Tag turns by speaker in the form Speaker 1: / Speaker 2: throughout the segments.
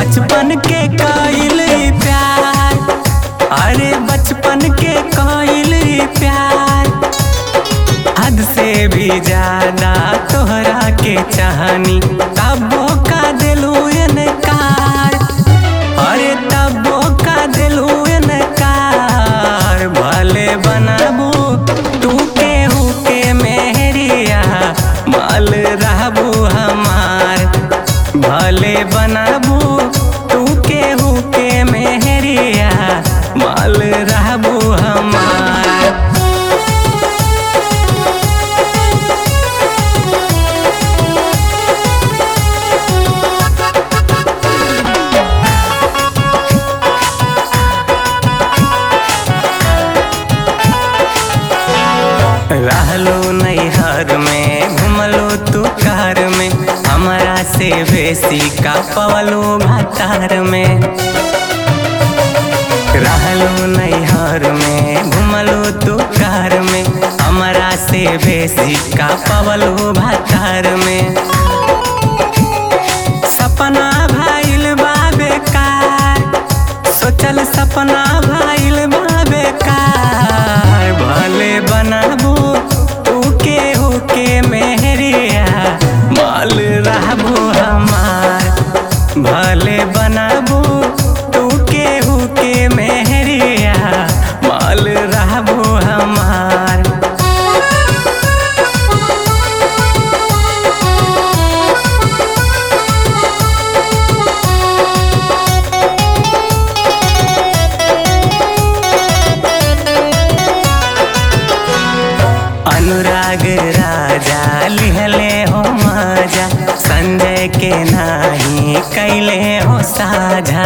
Speaker 1: बचपन के कइल प्यार अरे बचपन के कइल प्यार हद से भी ज्यादा तोहरा के चाहनी तबो का दिलू इनकार अरे तबो का दिलू इनकार भले बनाबू तू केहू के मेहरिया माल रहबू हमार भले बनाबू तू केहू के मेहरिया माल रहबू हमार रहलो नैहर में घुमलो तू कार में हमारा से बेसी का पवलो भातार में रहलो नैहर में घुमलो तू कार में हमारा से बेसी का पवलो भातार में सपना भाइल बा बेकार सोचल सपना भाइल बा बेकार भले बनाबू तू केहू के मेहरिया माल रहबू हमार भले बनाबू तू केहू के मेहरिया माल रहबू हमार अनुराग राजा लिहले हो मजा संजय के नाही कैले हो साझा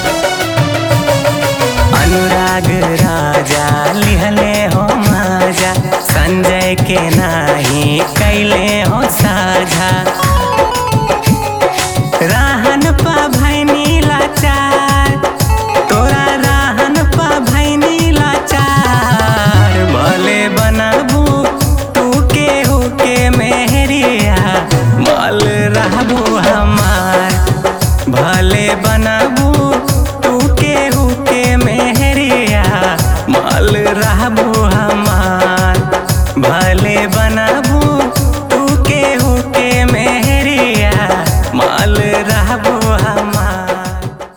Speaker 1: अनुराग राजा लिहले हो मजा संजय के नाही कैले हो साझा राहन पा भैनी लाचार तोरा राहन पा भैनी लाचार भले बनाबू तू केहू के मेहरिया माल रहबू हमार भले बनाबू तू केहू के मेहरिया माल रहबू हमार भले बनाबू तू केहू के मेहरिया